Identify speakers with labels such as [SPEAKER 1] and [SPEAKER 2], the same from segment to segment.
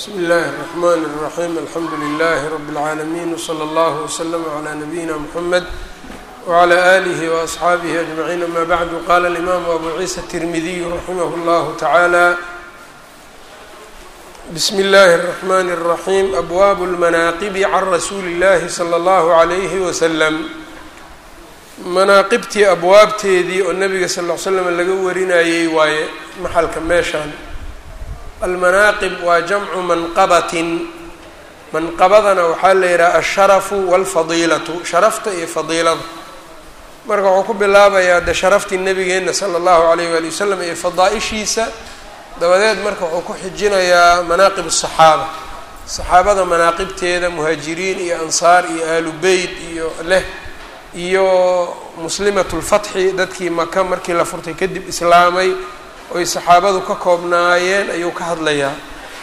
[SPEAKER 1] bsmi اllahi الرحmn الرaحيم alxamdu لlh رb العaalمين وslى اllه وslm عlى نabيina mحamed وعlى آlih وأصxaabih أجمعين ama bعd qala الإmam abu ciisa التirmidiy raximah اllah taعalى bsm اllahi الرحmn الرaحيم abwab الmanaaqibi can rasuuli اllahi slى اllah عlyh وslm manaaqibtii abwaabteedii oo nabiga sal ll ly slam laga warinayey waaye maxalka meeshaan almanaaqib waa jamcu manqabatin manqabadana waxaa la yidhaha asharafu walfadiilatu sharafta iyo fadiilada marka wuxuu ku bilaabayaa de sharaftii nabigeenna sala allahu alayh waali wasalam iyo fadaa-ishiisa dabadeed marka wuxuu ku xijinayaa manaaqib asaxaaba saxaabada manaaqibteeda muhaajiriin iyo ansaar iyo ahlu beyt iyo leh iyo muslimatu lfatxi dadkii maka markii la furtay kadib islaamay oy saxaabadu ka koobnaayeen ayuu ka hadlayaa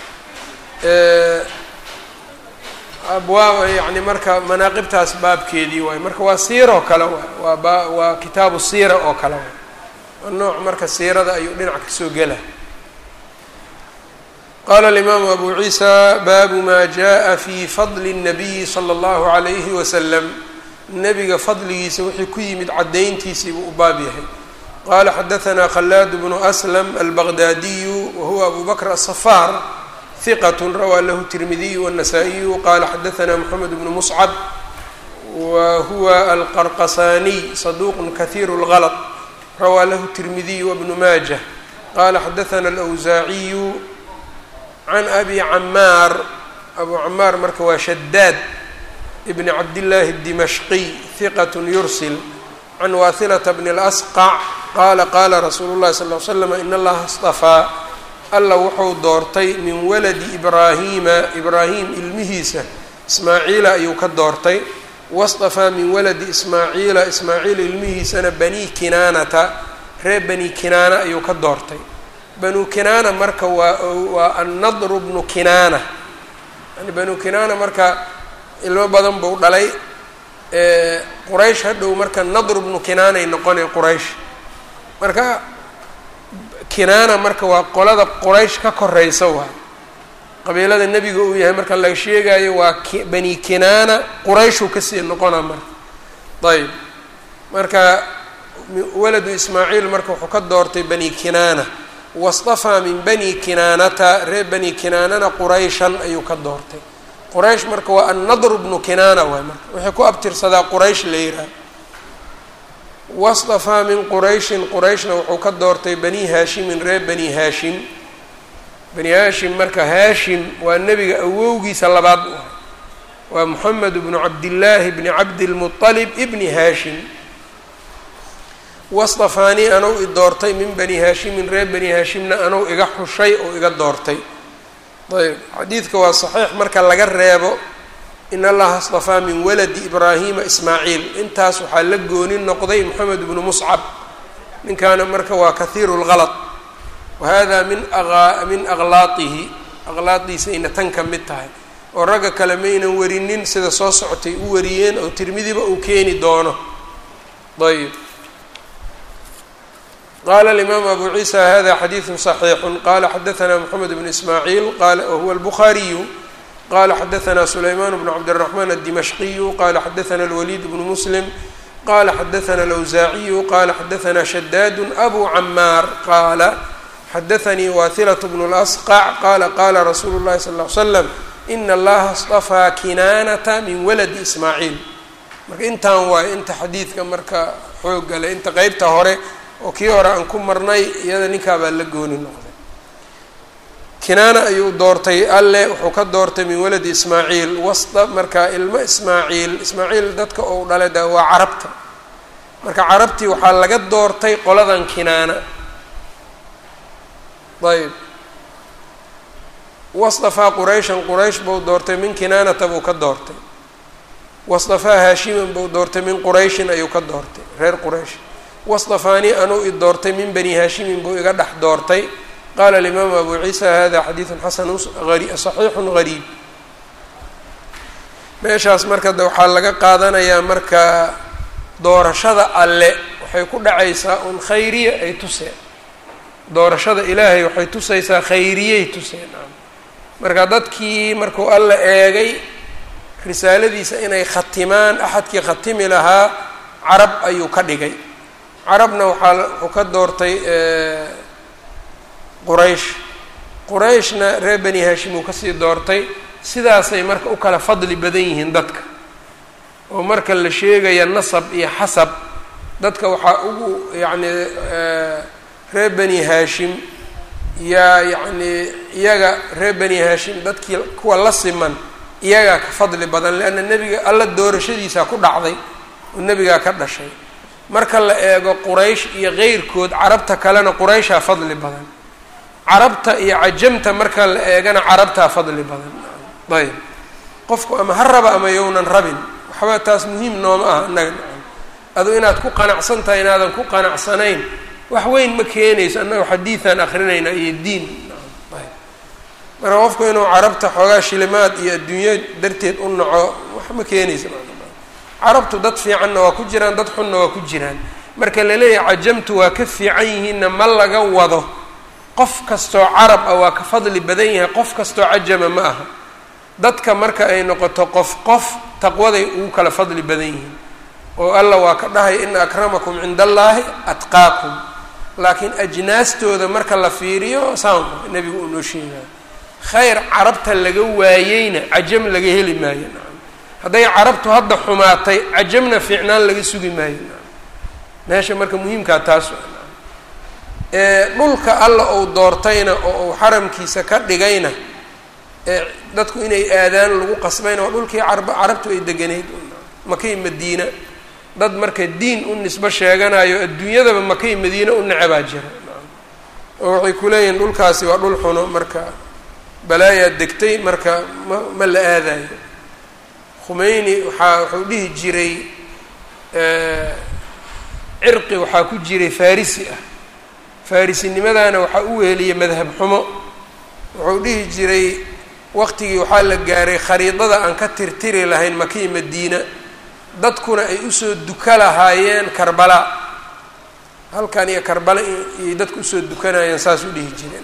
[SPEAKER 1] abwaab yani marka manaaqibtaas baabkeedii waay marka waa siira oo kale waay waa ba waa kitaabu siira oo kale waay waa nooc marka siirada ayuu dhinac kasoo gela qala alimaamu abu ciisa baabu ma jaءa fi fadli الnabiyi slى اllahu عalayhi waslam nebiga fadligiisa wixii ku yimid caddayntiisii buu u baab yahay qala xadaثna khalaad bnu aslam albaqdaadiyu wahuwa abu bakr aلصafaar hiqat rawaa lahu tirmidiyu wالnasaa-iyu qala xadaثna mxamed bnu muscab wa huwa alqarqasaniy saduq kahiir اlغalط rawaa lahu tirmidiyu wbnu maajah qala xadaثna alأwsaaciyu can abi camaar abu camaar marka waa shadaad bn cabdillaahi الdimashqiy hiqat yursil can waasilata bni اlasqac qaala qaala rasuulu llahi sal l slam in allaha اstafaa alla wuxuu doortay min waladi ibraahiima ibraahim ilmihiisa ismaaciila ayuu ka doortay wastafaa min waladi ismaaciila ismaaciil ilmihiisana bani kinaanata reer bani kinaana ayuu ka doortay banu kinaana marka waa waa annadru bnu kinaana yani banu kinaana marka ilmo badan buu dhalay quraysh hadhow marka nadr bnu kinaanay noqonay quraysh marka kinaana marka waa qolada quraysh ka koreysa waay qabiilada nebiga uu yahay marka laga sheegayo waa bani kinaana qurayshuu kasii noqona marka ayb marka waladu ismaaciil marka wuxuu ka doortay bani kinaana wastafaa min bani kinaanata reer bani kinaanana qurayshan ayuu ka doortay quraysh marka waa annadru bnu kinaana waay marka waxay ku abtirsadaa quraysh la yihaha wastafaa min qurayshin qurayshna wuxuu ka doortay bani haashimin reer bani haashim bani haashim marka haashim waa nebiga awowgiisa labaad u ah waa moxamed bnu cabdillaahi bni cabdilmuطalib ibni haashim wastafaanii anow i doortay min bani haashimin reer bani haashimna anow iga xushay oo iga doortay ayb xadiidka waa saxiix marka laga reebo in allaha astafaa min waladi ibraahima ismaaciil intaas waxaa la gooni noqday moxamed bnu muscab ninkaana marka waa kahiiru lgalad wa hada min a min aqlaatihi aqlaadiisayna tan ka mid tahay oo ragga kale maynan warinin sida soo socotay u wariyeen oo tirmidiba uu keeni doono ayb qala alimaamu abu ciisa hada xadiidu صaxiixu qala xadaثna mxamed bn ismaaciil wahuwa albukhaariyu qala xadaثna sulayman bn cabdالرaحman الdimashqiyu qala xadaثna اlwaliid bnu muslim qala xadaثna اlawsaaciyu qala xadaثna shadaad abu camaar qaala xadaثanii wahilaة bn اlasqac qala qala rasuulu اllahi sal ly slam ina allaha اstafaa kinaanata min waladi ismaaciil marka intaan waayo inta xadiidka marka xooggale inta qeybta hore oo kii hore aan ku marnay iyada ninkaabaa la gooni noqday kinaana ayuu doortay alle wuxuu ka doortay min waladi ismaaciil wasta marka ilmo ismaaciil ismaaciil dadka uu dhalay da waa carabta marka carabtii waxaa laga doortay qoladan kinaana ayb wastafaa qurayshan quraysh buu doortay min kinaanata buu ka doortay wastafaa haashiman buu doortay min qurayshin ayuu ka doortay reer quraysh wastafaanii anuu i doortay min bani haashimin buu iga dhex doortay qaala alimaamu abu ciisa hada xadiidun xasanu saxiixun gariib meeshaas marka de waxaa laga qaadanayaa marka doorashada alle waxay ku dhacaysaa un khayriya ay tuseen doorashada ilaahay waxay tusaysaa khayriyay tuseen marka dadkii markuu alla eegay risaaladiisa inay khatimaan axadkii khatimi lahaa carab ayuu ka dhigay carabna waxaa wuxuu ka doortay quraysh qurayshna reer bani hashim uu kasii doortay sidaasay marka u kala fadli badan yihiin dadka oo marka la sheegaya nasab iyo xasab dadka waxaa ugu yacni reer bani haashim yaa yacni iyaga reer bani haashim dadkii kuwa la siman iyagaa ka fadli badan leanna nebiga alla doorashadiisaa ku dhacday oo nebigaa ka dhashay marka la eego quraysh iyo keyrkood carabta kalena qurayshaa fadli badan carabta iyo cajamta marka la eegana carabtaa fadli badan ayb qofku ama ha raba ama yownan rabin waxba taas muhiim nooma ah innaga adu inaad ku qanacsan tahay inaadan ku qanacsanayn wax weyn ma keenayso annaga xadiidan akrinayna iyo diin marka qofku inuu carabta xoogaa shilimaad iyo adduunyo darteed u naco wax ma keenayso carabtu dad fiicanna waa ku jiraan dad xunna waa ku jiraan marka la leeyahay cajamtu waa ka fiican yihiinna ma laga wado qof kastoo carab ah waa ka fadli badan yahay qof kastoo cajama ma aha dadka marka ay noqoto qof qof taqwaday ugu kala fadli badan yihiin oo alla waa ka dhahay ina akramakum cinda allaahi atqaakum laakiin ajnaastooda marka la fiiriyo saan nebigu uu noo sheegaayo khayr carabta laga waayeyna cajam laga heli maayo nacam hadday carabtu hadda xumaatay cajamna fiicnaan laga sugi maayo nacam meesha marka muhiimkaa taas dhulka alla uu doortayna oo uu xaramkiisa ka dhigayna dadku inay aadaan lagu qasbayna waa dhulkii carab carabtu ay deganeyd makay madiina dad marka diin u nisbo sheeganayo adduunyadaba makay madiine u necebaa jira oo waxay ku leeyihiin dhulkaasi waa dhul xuno marka balaayaa degtay marka ma ma la aadayo khumeyni waxaa wuxuu dhihi jiray cirqi waxaa ku jiray farisi ah farisinimadaana waxaa u weheliyay madhab xumo wuxuu dhihi jiray waqtigii waxaa la gaaray khariidada aan ka tirtiri lahayn makii madiina dadkuna ay usoo duka lahaayeen karbala halkan iyo karbala iyay dadku usoo dukanayeen saas u dhihi jireen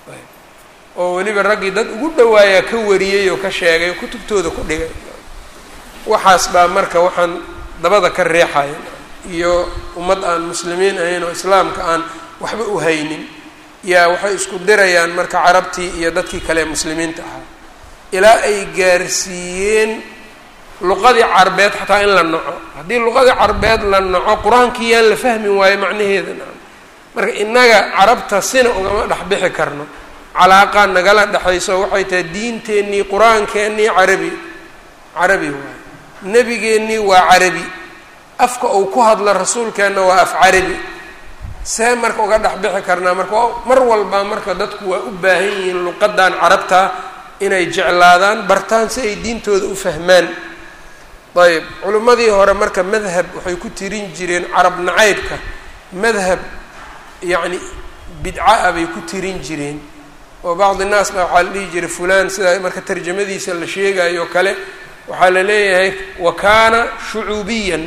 [SPEAKER 1] oo weliba raggii dad ugu dhawaayaa ka wariyey oo ka sheegay oo kutubtooda ku dhigay waxaas baa marka waxaan dabada ka reexaya iyo ummad aan muslimiin ahayn oo islaamka aan waxba u haynin yaa waxay isku dirayaan marka carabtii iyo dadkii kale ee muslimiinta ahaa ilaa ay gaarsiiyeen luqadii carbeed xataa in la naco haddii luqadii carbeed la naco qur-aankii yaan la fahmi waayo macnaheeda na marka innaga carabta sina ugama dhexbixi karno calaaqa nagala dhexayso waxay tahay diinteennii qur-aankeennii carabi carabi waayo nebigeennii waa carabi afka uu ku hadla rasuulkeenna waa af carabi see marka uga dhexbixi karnaa marka mar walba marka dadku waa u baahan yihiin luqadan carabta inay jeclaadaan bartaan si ay diintooda u fahmaan ayb culimmadii hore marka madhab waxay ku tirin jireen carab nacaybka madhab yacni bidca ah bay ku tirin jireen oo bacdi naas baa waxaa la dhihi jiray fulaan sidaa marka tarjamadiisa la sheegayo o kale waxaa la leeyahay wa kaana shucuubiyan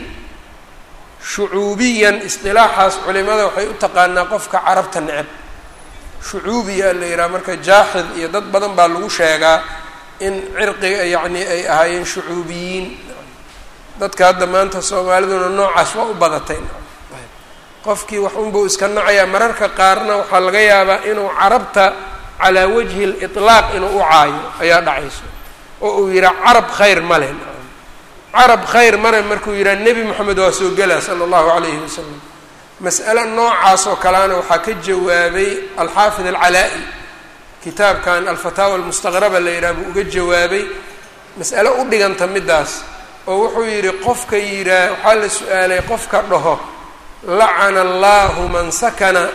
[SPEAKER 1] shucuubiyan isdilaaxaas culimada waxay u taqaanaa qofka carabta neceb shucuubiya la yidhaha marka jaaxid iyo dad badan baa lagu sheegaa in cirqiga yacni ay ahaayeen shucuubiyiin dadka hadda maanta soomaaliduna noocaas waa u badatay qofkii wax unbuu iska nacayaa mararka qaarna waxaa laga yaabaa inuu carabta calaa wajhi liطlaaq inuu u caayo ayaa dhacayso oo uu yidhaha carab khayr ma leh carab khayr male markuu yidhaha nebi moxamed waa soo gelaa sala allahu calayhi wasalam mas'ale noocaas oo kaleana waxaa ka jawaabay alxaafid alcalaa-i kitaabkan alfataawa almustaqraba la yidhaha buu uga jawaabay mas'ale u dhiganta middaas oo wuxuu yidhi qofka yidhaah waxaa la su-aalay qofka dhaho lacana allahu man sakana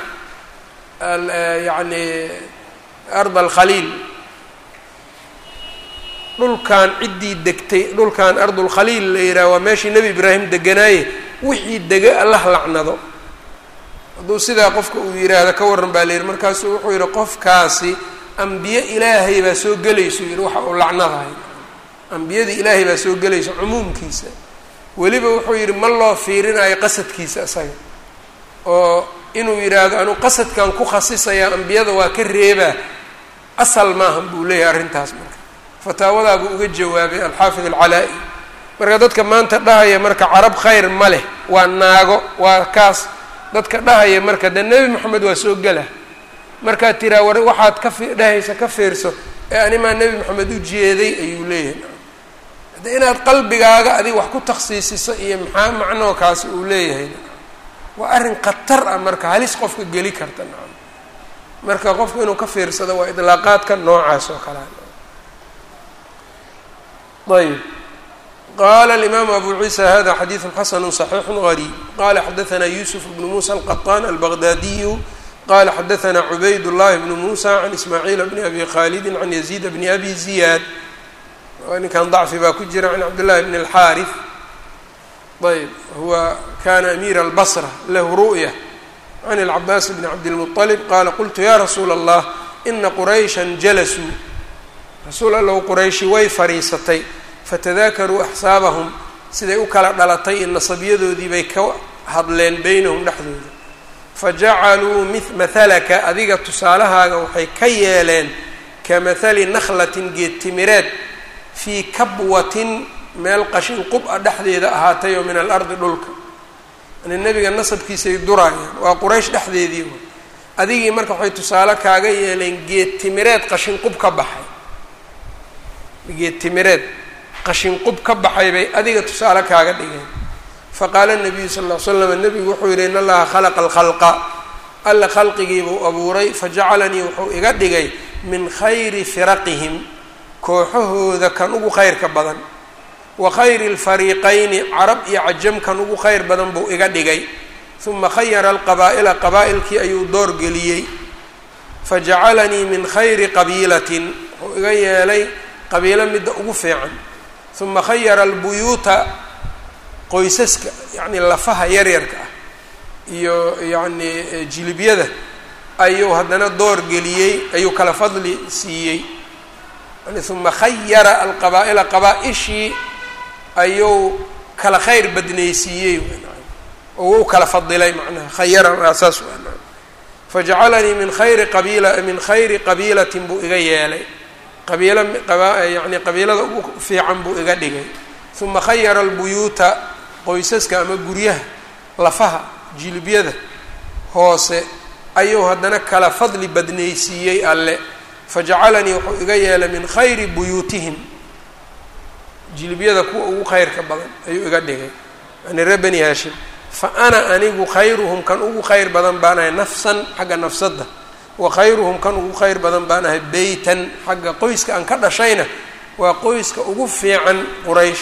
[SPEAKER 1] yacni arda alkhaliil dhulkan ciddii degtay dhulkan ardulkhaliil la yidhaha waa meeshii nebi ibraahim deganaaye wixii dega allah lacnado hadduu sidaa qofka uu yidhaahdo ka warran baa la yidhi markaasuu wuxuu yidhi qofkaasi ambiye ilaahay baa soo gelayso yidhi waxa uu lacnadahay ambiyadii ilaahay baa soo gelaysa cumuumkiisa weliba wuxuu yidhi ma loo fiirinayo qasadkiisa isaga oo inuu yidhaahdo anuu qasadkan ku khasisaya ambiyada waa ka reebaa asal maahan buu leeyahay arrintaas marka fataawadaabuu uga jawaabay alxaafid alcalaa-i marka dadka maanta dhahaya marka carab khayr ma leh waa naago waa kaas dadka dhahaya marka dee nebi moxamed waa soo gela markaad tiraa war waxaad ka fi dhahaysa ka fiirso ee animaa nebi moxamed u jeeday ayuu leeyahay hadde inaad qalbigaaga adig wax ku takhsiisiso iyo maxaa macnoo kaasi uu leeyahay waa arrin khatar ah marka halis qofka geli karta nacam marka qofku inuu ka fiirsado waa idlaaqaadka noocaas oo kalea ayb qala alimaamu abu ciisa hada xadiidu xasanu صaxiixu gariib qala xadaثna yusuf bnu musa alqaطan albaghdadiyu qala xadaثna cubayd llahi bnu musa can ismaaciil bni abi khalidi can yaziid bni abi ziyaad ninkan dacfi baa ku jira can cabdillahi bn اlxaariث ayb huwa kana amiira albasra lahu ru'ya can اlcabaas bni cabdilmuطalib qala qultu ya rasuula allah ina quraysha jalasuu rasuul allow qurayshi way fadhiisatay fatadaakaruu axsaabahum siday u kala dhalatay iyo nasabyadoodii bay ka hadleen beynahum dhexdooda fajacaluu mi mahalaka adiga tusaalahaaga waxay ka yeeleen ka mahali nakhlatin geedtimireed fii kabwatin meel qashin qub-a dhexdeeda ahaatay oo min alardi dhulka yani nebiga nasabkiisay duraayaan waa quraysh dhexdeedii wa adigii marka waxay tusaale kaaga yeeleen geedtimireed qashin qub ka baxay geedtimireed qashin qub ka baxay bay adiga tusaale kaaga dhigeen faqaala nabiyu sal ll ly slam nebigu wuxuu yihi in allaha khalaqa alkhalqa alla khalqigiibuu abuuray fajacalanii wuxuu iga dhigay min khayri firaqihim kooxahooda kan ugu khayrka badan wa khayri lfariiqayni carab iyo cajam kan ugu khayr badan buu iga dhigay uma khayara alqabaa'ila qabaa'ilkii ayuu door geliyey fajacalanii min khayri qabiilatin wuxuu iga yeelay qabiilo midda ugu fiican uma khayara albuyuuta qoysaska yacni lafaha yaryarka ah iyo yacni jilibyada ayuu haddana door geliyey ayuu kala fadli siiyey yani uma khayara alqabaa'ila qabaa-ishii ayuu kala khayr badnaysiiyey oo u kala fadilay macnaha khayara saas fajacalanii min khayri qabiila min khayri qabiilatin buu iga yeelay qabiilo yani qabiilada ugu fiican buu iga dhigay uma khayara albuyuuta qoysaska ama guryaha lafaha jilibyada hoose ayuu haddana kala fadli badnaysiiyey alle fajacalanii wuxuu iga yeelay min khayri buyuutihim jilibyada kuwa ugu khayrka badan ayuu iga dhigay yani ree bani haashim fa ana anigu khayruhum kan ugu khayr badan baan ahay nafsan xagga nafsadda wa khayruhum kan ugu khayr badan baan ahay beytan xagga qoyska aan ka dhashayna waa qoyska ugu fiican quraysh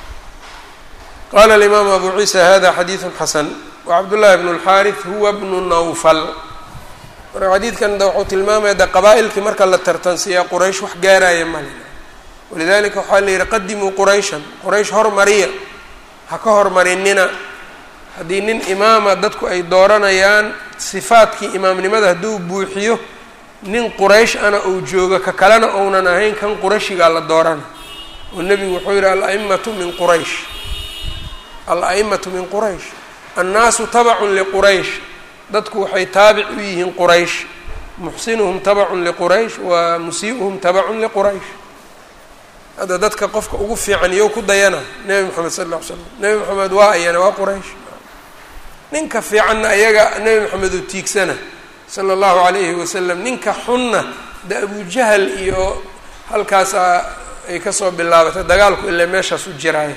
[SPEAKER 1] qala alimaamu abu ciisa hada xadiidu xasan wacabdullahi bnu اlxaariث huwa bnu nawfal marka xadiidkan da wuxuu tilmaamaya de qabaa-ilkii marka la tartansiiyaa quraysh wax gaaraya male walidalika waxaa la yihi qadimuu qurayshan quraysh hormariya ha ka hormarinina haddii nin imaama dadku ay dooranayaan sifaadkii imaamnimada hadduu buuxiyo nin quraysh ana uu joogo ka kalena ounan ahayn kan qurayshigaa la doorana oo nebigu wuxuu yihi al-aimatu min quraysh al-a'imatu min quraysh annaasu tabacun liquraysh dadku waxay taabic u yihiin quraysh muxsinuhum tabacun liquraysh wa musii'uhum tabacun liquraysh hadda dadka qofka ugu fiican iyow ku dayana nebi moxamed sal lla ly slam nebi moxamed waa ayana waa quraysh ninka fiicanna ayaga nebi moxamed uu tiigsana sala allahu calayhi wasalam ninka xunna de abujahal iyo halkaasa ay kasoo bilaabatay dagaalku ilaa meeshaas u jiraayo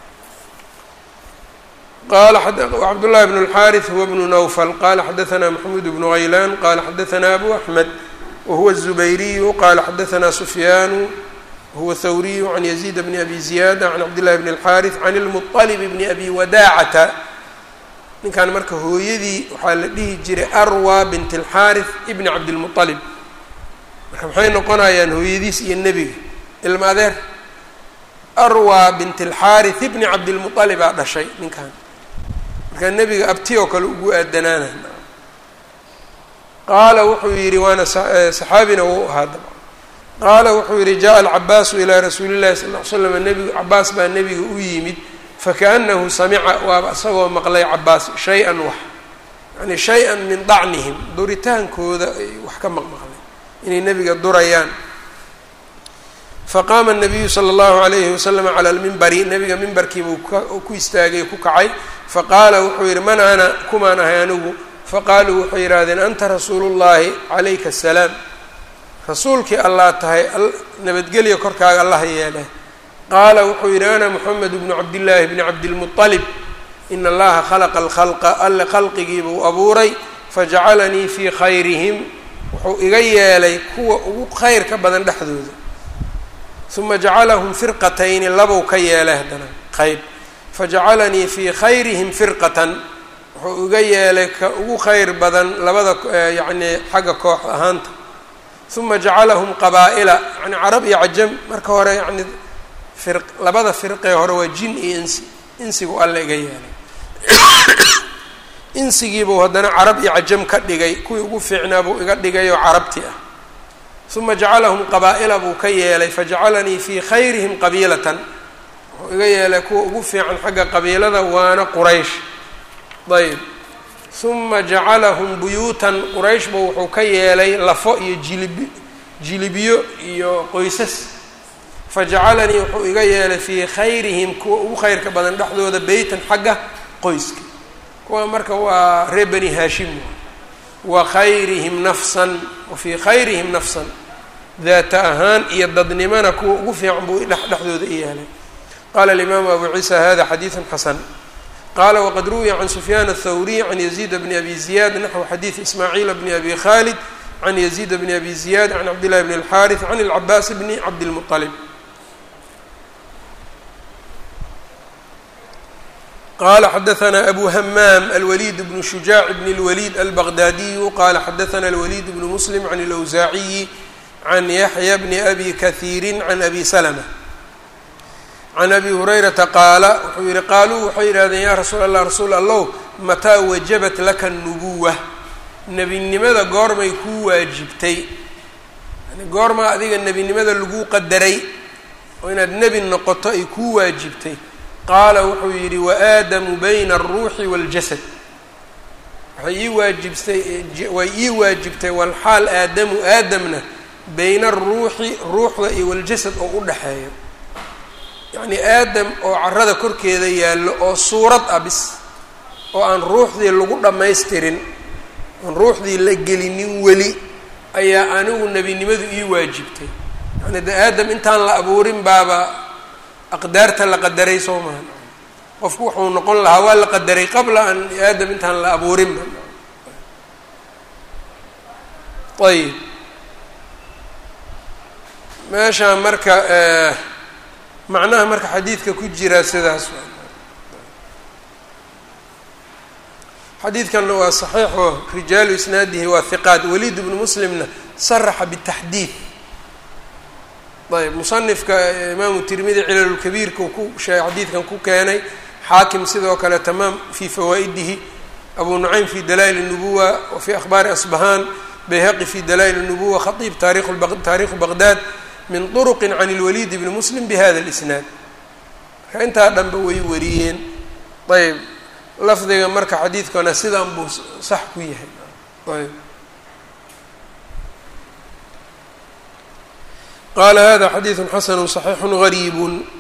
[SPEAKER 1] qala cabdullahi bn اlxariث huwa bnu nawfl qala xadaثna maxmud bnu haylan qala xadaثna abu axmed wahuwa الزubayriyu qala xadaثna sufyanu huwa thawriyu can yaziid bni abi ziyada can cabdillahi bn اlxariث can اlmuطalib bni abi wadacata ninkan marka hooyadii waxaa la dhihi jiray arwa bint اlxariث ibni cabdilmuطalib marka maxay noqonayaan hooyadiis iyo nebiga ilma adeer arwa bint اlxariث ibni cabdilmuطalibaa dhashay ninkan markaa nebiga abti oo kale ugu aadanaana qaala wuxuu yidhi waana saxaabina wuu ahaa dabcan qaala wuxuu yidhi jaءa alcabaasu ilaa rasuuli llahi sal ly slam nebigu cabaas baa nebiga u yimid fakaأnahu samica waaba isagoo maqlay cabaas shay-an wax yani shay-an min dacnihim duritaankooda ay wax ka maqmaqlay inay nebiga durayaan faqaama nabiyu sala allahu alayhi wasalam cala lmimbari nebiga mimbarkiibuu ku istaagay ku kacay faqaala wuxuu yidhi man ana kumaan ahay anigu faqaaluu waxay yidhaahdeen anta rasuulu llahi calayka asalaam rasuulkii allah tahay nabadgelya korkaaga allah yeeleh qaala wuxuu yidhi ana moxamed bnu cabdillaahi bni cabdilmuطalib in allaha khalaqa alkhalqa alle khalqigiibuu abuuray fajacalanii fii khayrihim wuxuu iga yeelay kuwa ugu khayrka badan dhexdooda uma jacalahum firqatayni labow ka yeelay haddana qayb fajacalanii fii khayrihim firqatan wuxuu iga yeelay ka ugu khayr badan labada yacni xagga koox ahaanta uma jacalahum qabaa'ila yani carab iyo cajam marka hore yani fir labada firqee hore waa jin iyo insi insigu alle iga yeelay insigiibuu haddana carab iyo cajam ka dhigay kuwii ugu fiicnaa buu iga dhigay oo carabti ah uma jacalahum qabaa'ila buu ka yeelay fajacalanii fii khayrihim qabiilatan wuxuu iga yeelay kuwa ugu fiican xagga qabiilada waana quraysh ayb uma jacalahum buyuutan qurayshba wuxuu ka yeelay lafo iyo jilib jilibiyo iyo qoysas fajacalanii wuxuu iga yeelay fii khayrihim kuwa ugu khayrka badan dhexdooda beytan xagga qoyska kuwa marka waa reer bani haashim wa khayrihim nafsan wa fii khayrihim nafsan daata ahaan iyo dadnimana kuwa ugu fiican buu dhexdooda i yeelay qaala alimaamu abu ciisa hada xadiidu xasan qaala waqad ruwiya can sufyaan aلthawriy can yaziid bni abi ziyad naxwu xadiid ismaaciil bni abi khalid can yaziid bni abi ziyad can cabdillahi bni اlxaariث can اlcabaas bni cabdilmuطalib qala xadaثna abu hamaam alwaliid bnu shujaac bn اlwaliid albaqdaadiyu qala xadaثna alwaliid bnu muslim can اlawsaaciyi can yaxya bni abi kahiiri can abi slma can abi hurayrata qaala wuxuu yihi qaaluu waxay yidhahdeen yaa rasuul allah rasuul allow mataa wajabat laka nubuwa nebinimada goormay kuu waajibtay yani goormaa adiga nebinimada laguu qadaray oo inaad nebi noqoto ay kuu waajibtay qaala wuxuu yidhi waaadamu bayna alruuxi waaljasad waxay ii waajibtay way ii waajibtay walxaal aadamu aadamna bayna aruuxi ruuxda iyo waljasad oo u dhexeeyo yacni aadam oo carada korkeeda yaallo oo suurad ah bis oo aan ruuxdii lagu dhammaystirin aan ruuxdii la gelinin weli ayaa anigu nebinimadu ii waajibtay yacni de aadam intaan la abuurin baaba aqdaarta la qadaray soo maha qofku wuxuu noqon lahaa waa la qadaray qabla an aadam intaan la abuurinba ayib meeshaan marka macnaha marka xadiidka ku jira sidaas xadiidkanna waa saxiixo rijaalu isnaadihi waa hiqaat waliid bnu muslimna saraxa bitaxdiid ayb musanifka imaamu tirmidi cilalulkabiirka ku sheegay xadiidkan ku keenay xaakim sidoo kale tamaam fii fawaa'idihi abu nucaym fi dalaa'il الnubuwa wa fii akhbaari asbahaan bayhaqi fi dalaa'il الnubuwa khatiib taarikhu baqdaad min طرq can اlwaliid bni muslim bhada اlisnaad marka intaa dhanba way wariyeen ayb lafdiga marka xadiidkana sidan buu sax ku yahay ayb qala hada xadiiثu xasn صaxiix غariib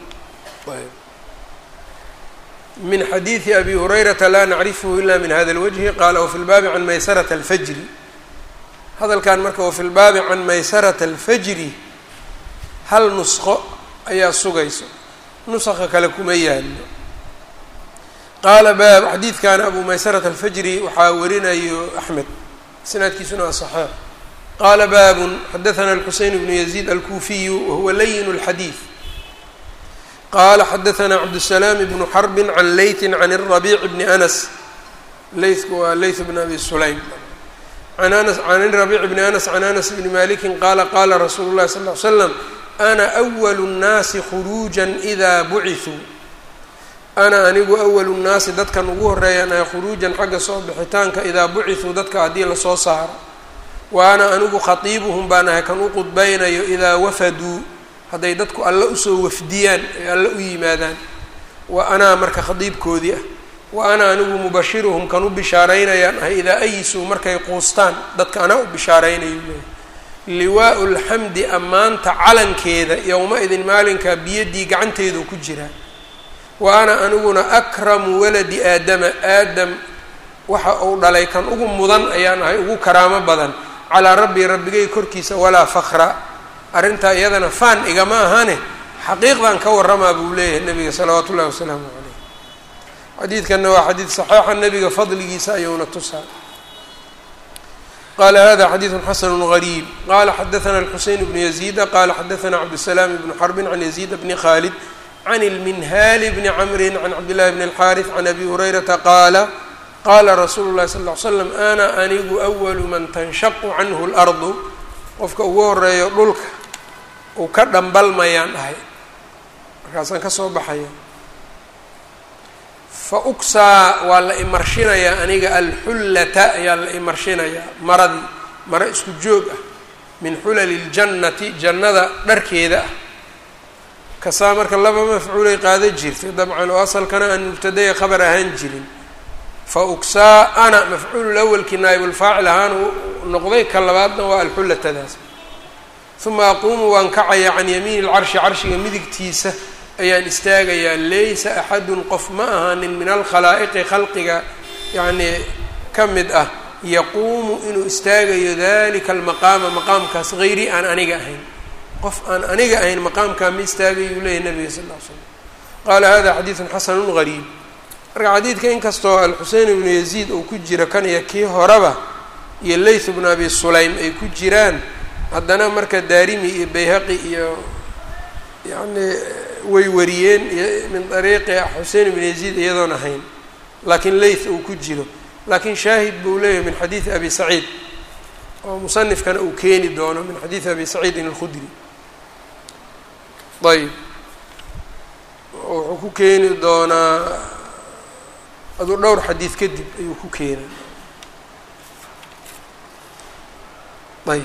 [SPEAKER 1] min xadiiثi abi hurayrata la nacrifhu ila min hada اlwجhi qala wfi lbaabi can maysaraة اlfajri hadalkan marka wafi lbaabi can maysaraة اlfajri hal nusqo ayaa sugayso nusqa kale kuma yaallo qaala baab xadiidkan abu maysarat alfajri waxaa warinayo axmed isnaadkiisuna waa saxiix qaala baabun xadaثna alxuseyn bnu yaziid alkuufiyu wahuwa layin اlxadiid qaala xadaثna cabdالsalaam bnu xarbi can leytin can الrabiic bni anas leytku waa leyt bn abi sulaym an anas can rabiic bni anas can anas bni maliki qaala qaala rasuulu اlahi sal ly slam ana awalu nnaasi khuruujan idaa bucithuu ana anigu awalu nnaasi dadkan ugu horreeyaan ay khuruujan xagga soo bixitaanka idaa bucithuu dadka haddii lasoo saaro wa ana anigu khatiibuhum baan ahay kan u qudbaynayo idaa wafaduu hadday dadku alle usoo wafdiyaan ay alle u yimaadaan wa anaa marka khadiibkoodii ah wa ana anigu mubashiruhum kan u bishaaraynayaan ahay idaa ayisuu markay quustaan dadka anaa u bishaaraynayu leeyahy liwaau lxamdi ammaanta calankeeda yowma-idin maalinkaa biyaddii gacanteedu ku jiraa wa ana aniguna akramu waladi aadama aadam waxa uu dhalay kan ugu mudan ayaan ahay ugu karaamo badan calaa rabbii rabbigay korkiisa walaa fakra arrintaa iyadana faan igama ahane xaqiiqdan ka warramaa buu leeyahay nabiga salawaatu ullahi wasalaamu caleyh xadiidkanna waa xadiid saxiixa nabiga fadligiisa ayuuna tusaa qala hada xadiidu xasanu gariib qala xadaana alxuseyn bnu yaziida qala xadaana cabdusalaam bnu xarbin can yaziid bni khalid can ilminhaali bni camrin can cabdillahi bni alxaariث can abi hurayrata qaala qaala rasuulu llahi sal ll ly slam ana anigu awalu man tanshaqu canhu اlardu qofka ugu horeeyo dhulka uu ka dhambalmayaan dhahay markaasaan ka soo baxaya fa uksaa waa la imarshinayaa aniga alxullata ayaa la imarshinayaa maradii maro isku joog ah min xulali ljannati jannada dharkeeda ah kasaa marka laba mafcuulay qaada jirtay dabcan oo asalkana aan mubtadaya khabar ahaan jirin fa uksaa ana mafcuulul awalkii naayibulfaacil ahaan noqday ka labaadna waa alxullatadaas uma aquumu waan kacaya can yamiini lcarshi carshiga midigtiisa ayaan istaagayaa laysa axadun qof ma ahaanin min alkhalaa'iqi khalqiga yacnii ka mid ah yaquumu inuu istaagayo dalika almaqaama maqaamkaas hayri aan aniga ahayn qof aan aniga ahayn maqaamkaa ma istaagayuu leeyahy nabiga sal ll ly slam qaala hada xadiidun xasanun gariib marka xadiidka inkastoo alxusein ibnu yaziid uu ku jiro kan iyo kii horeba iyo layth bnu abi sulaym ay ku jiraan haddana marka daarimi iyo bayhaqi iyo yacni way wariyeen min ariiqi xusein ibn yaziid iyadoon ahayn laakiin layth uu ku jiro laakiin shaahid buu leeyahay min xadiidi abi saciid oo musanifkana uu keeni doono min xadiidi abi saciidin alkhudri ayb wuxuu ku keeni doonaa aduu dhowr xadiid kadib ayuu ku keenay ayb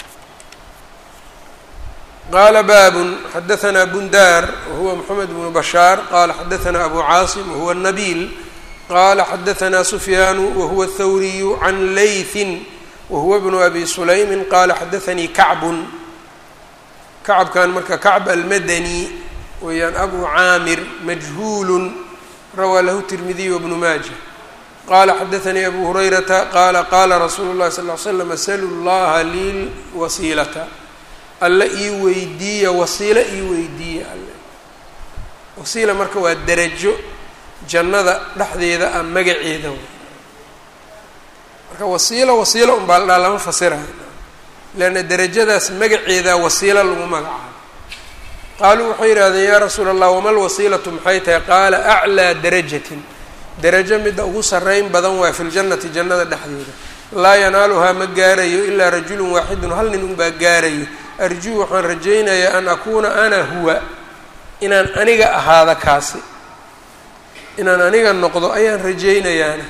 [SPEAKER 1] qala bab xadaثna bundar wahuwa mxamed bnu bashaar qala xadaثna abu caasim wahuwa nabil qala xadaثna sufyaanu wahuwa اthawriyu can laythin wahuwa bnu abi sulaymi qala xadaثanii kacbun kacbkan marka kacb almadani weeyaan abu caamir majhuul rawaa lahu tirmidiy wbnu maaja qala xadaثanii abu hurayrata qala qala rasuulu اlahi sal ly slam salu اllaha lilwasiilata alle ii weydiiya wasiilo ii weydiiya alle wasiila marka waa derajo jannada dhexdeeda ah magaceeda w marka wasiilo wasiilo unbaa la dhaha lama fasirayo leanna derajadaas magaceedaa wasiilo lagu magacaabo qaaluu waxay yidhahdeen yaa rasuula allah wama lwasiilatu maxay tahay qaala aclaa darajatin derajo midda ugu sarreyn badan waa fi ljannati jannada dhexdeeda laa yanaaluhaa ma gaarayo ilaa rajulun waaxidun hal nin unbaa gaarayo arjuu waxaan rajaynayaa an akuuna ana huwa inaan aniga ahaado kaasi inaan aniga noqdo ayaan rajaynayaana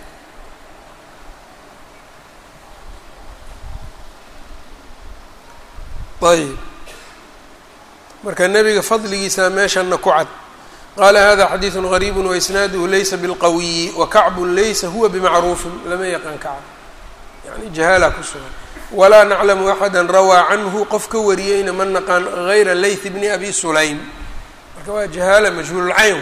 [SPEAKER 1] ayb marka nebiga fadligiisa meeshana ku cad qaala hada xadiidu gariib waisnaaduhu laysa bilqawiyi wakacbun laysa huwa bimacruufin lama yaqaan kacb yani jahaala ku sugan walaa naclamu axada rawaa canhu qof ka wariyeyna ma naqaan gayra layth bni abi sulaym marka waa jahaala majhuululcayn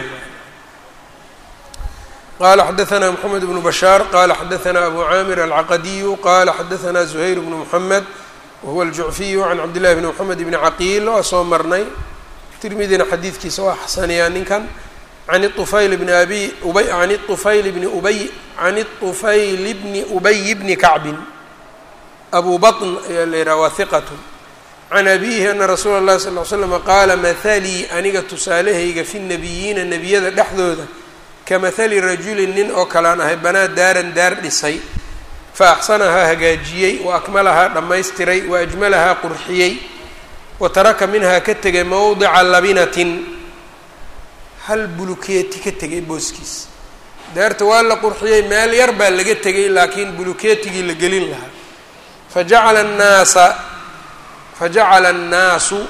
[SPEAKER 1] qala xadaثna mxamed bnu bashaar qala xadaثna abu caamir alcaqadiyu qala xadaثna zuhayr bnu mxamed wahuwa aljucfiyu can cabdillahi bni mxamed bni caqiil waa soo marnay tirmidina xadiidkiisa waa xasaniyaa ninkan can طufayl bni abi ubay can طufayl bni ubay can طufayl bni ubay bni kacbin abu baطn ayaa la yidhaha waa hiqatu can abihi ana rasuula اllahi sal ly slm qaala mahalii aniga tusaalahayga fi nabiyiina nebiyada dhexdooda ka mahali rajulin nin oo kalean ahay banaa daaran daar dhisay fa axsanahaa hagaajiyey wa akmalahaa dhammaystiray wa ajmalahaa qurxiyey wa taraka minhaa ka tegay mowdica labinatin hal bulukeeti ka tegay booskiis daarta waa la qurxiyey meel yar baa laga tegay laakiin bulukeetigii la gelin lahaa fajacala annaasa fajacala annaasu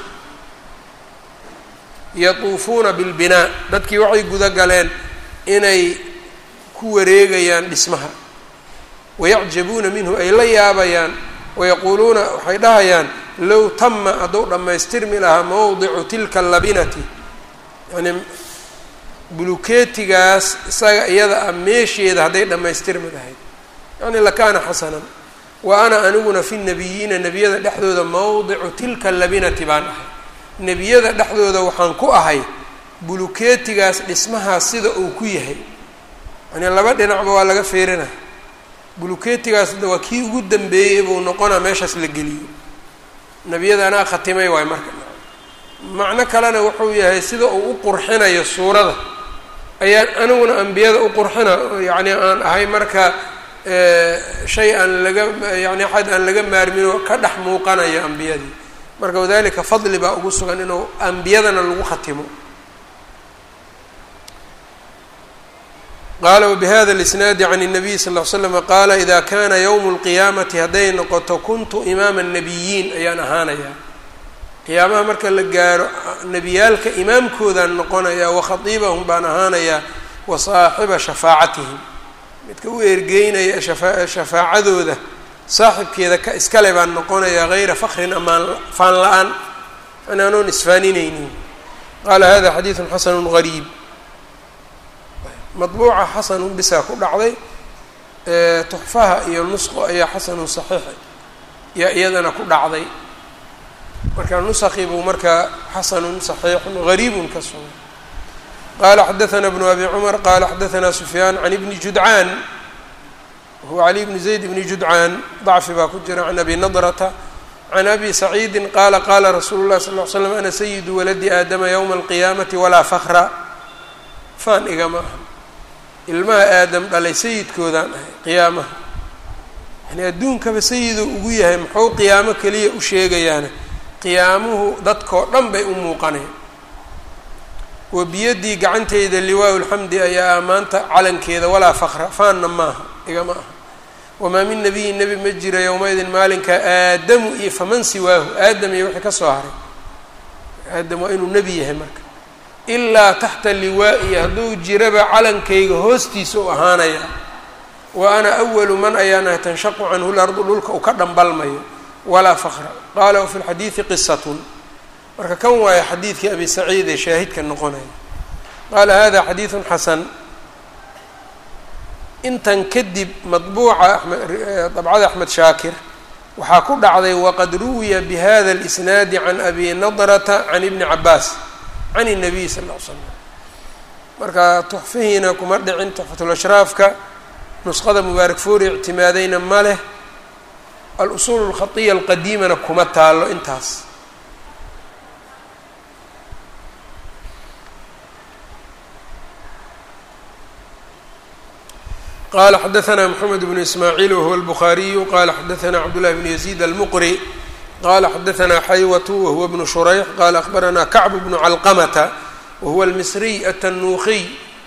[SPEAKER 1] yatuufuuna bilbinaa dadkii waxay guda galeen inay ku wareegayaan dhismaha wayacjabuuna minhu ay la yaabayaan wayaquuluuna waxay dhahayaan low tama hadduu dhammaystirmi lahaa mowdicu tilka labinati yani bulukeetigaas isaga iyada ah meesheeda hadday dhammaystirmi lahayd yani lakaana xasanan wa ana aniguna fi nabiyiina nebiyada dhexdooda mowdicu tilka labinati baan ahay nebiyada dhexdooda waxaan ku ahay bulukeetigaas dhismahaas sida uu ku yahay yani laba dhinacba waa laga feerina bulukeetigaas waa kii ugu dambeeyey buu noqonaa meeshaas la geliyo nebiyada anaa khatimay waay marka macno kalena wuxuu yahay sida uu u qurxinayo suurada ayaan aniguna ambiyada u qurxina yacni aan ahay marka shay aan laga yani axad aan laga maarminoo ka dhex muuqanayo ambiyadii marka wadalika fadli baa ugu sugan inuu ambiyadana lagu khatimo qaala wbihada اlisnaadi can الnabiy sal ll slm qaala ida kana ywm اlqiyaamati hadday noqoto kuntu imaama الnabiyiin ayaan ahaanayaa qiyaamaha marka la gaaro nebiyaalka imaamkoodaan noqonayaa wakhatiibahum baan ahaanayaa wa saaxiba shafaacatihim midka u ergeynaya shafaacadooda saaxibkeeda ka iskale baan noqonayaa hayra fakrin amaan faan la-aan yani anoon isfaaninaynin qaala hada xadiidu xasanu gariib madbuuca xasanun bisaa ku dhacday tuxfaha iyo nusqo ayaa xasanun saxiix yaa iyadana ku dhacday marka nusakii buu markaa xasanun saxiixun gariibun ka sugay qaala xadaثna bnu abi cumar qaala xadaثna sufyaan can ibni judcaan huwa cali bni zayd bni judcaan dacfi baa ku jira can abi nadrata can abi saciidi qaala qaala rasuulu اlahi sal ly slam ana sayidu waladi aadama ywma alqiyaamati walaa fakra faan igama aha ilmaha aadam dhalay sayidkoodaan ahay qiyaamaha yani adduunkaba sayiduu ugu yahay muxuu qiyaamo keliya u sheegayaana qiyaamuhu dadkoo dhan bay u muuqaneen wa biyadii gacanteyda liwaa lxamdi ayaa maanta calankeeda walaa fakra faanna maaha igama aha wamaa min nabiyin nebi ma jira yowmaidin maalinka aadamu iyo faman siwaahu aadam iyo wixii ka soo haray aadam waa inuu nebi yahay marka ilaa taxta liwaa'iyi hadduu jiraba calankayga hoostiisa u ahaanaya wa ana awalu man ayaan ahay tanshaqu canhu lardu dhulka uu ka dhambalmayo walaa fakra qaala wafi lxadiidi qisatun marka kan waayo xadiidkii abi saciid ee shaahidka noqonaya qaala hada xadiidun xasan intan kadib madbuuca amed dabcada axmed shaakir waxaa ku dhacday waqad ruwiya bihada اlisnaadi can abi nadrata can ibni cabaas can الnabiy sal ll l slam marka tuxfihiina kuma dhicin tuxfatulashraafka nusqada mubaarak foori ictimaadayna ma leh al-usuul اlkhatiya alqadiimana kuma taalo intaas qala xadaثna mxamed bnu ismaaciil wahuwa الbukhaariyu qala xadaثna cabdالlahi bn yaziid almuqri qala xadaثna xaywatu wahuwa bnu shurayx qala akhbarana kacb bnu calqamata wahuwa almisriy atanuukiy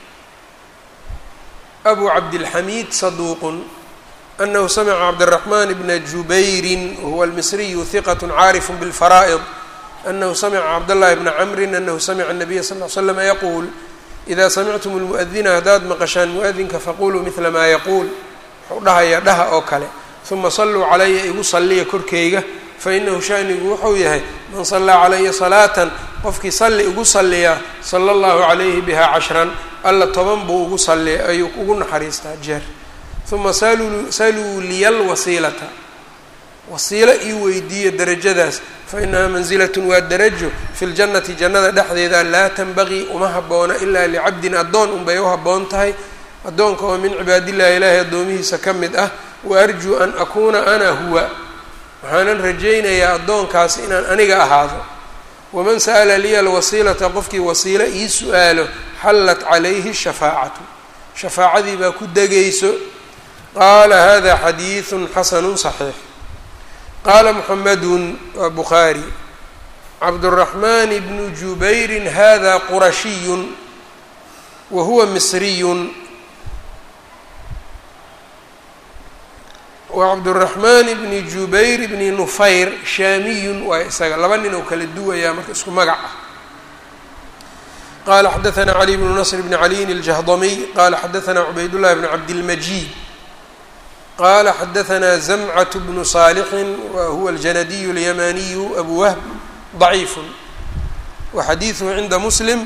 [SPEAKER 1] abu cabdilxamiid saduuq anahu samca cabdالraxman bna jubayri wahuwa almisriyu hiqat caarif bاlfaraa'id anahu samca cabdالlahi bna camri anahu samca الnabiya sal ly slm yaquul ida samictum lmu'adina haddaad maqashaan mu-adinka faquluu midla maa yaquul wuxuu dhahayaa dhaha oo kale uma salluu calaya igu salliya korkeyga fainahu shanigu wuxuu yahay man sallaa calaya salaatan qofkii salli igu salliyaa sala allahu calayhi bihaa cashran alla toban buu ugu salliya ayuu ugu naxariistaa jeer uma saluu liyal wasiilata wasiilo ii weydiiya derajadaas fa inahaa manzilatun waa darajo fi ljannati jannada dhexdeeda laa tanbagii uma habboona ilaa licabdin addoon unbay u habboon tahay addoonka oo min cibaadillahi ilaahi addoomihiisa ka mid ah wa arjuu an akuuna ana huwa waxaanan rajaynayaa addoonkaasi inaan aniga ahaado waman sa'ala liya alwasiilata qofkii wasiilo ii su-aalo xallat calayhi shafaacatu shafaacadii baa ku degayso qaala hada xadiidun xasanun saxiix qaala muxamedun waa bukhaari cabduraxmaan bnu jubayrin hada qurashiyun wa huwa misriyun wa cabduraxmaan bni jubayr bni nufayr shaamiyun waa isaga laba nin oo kala duwayaa marka isku magac ah qala xadaثna cali bnu nasr bni caliyin اljahdamiy qala xadaثna cubaydاllahi bn cabdilmajid qala xadaثna زmcة bnu صاalxi wa huwa الjanadiy الymaniyu abu whb ضaciif waxadiiثhu cinda muslim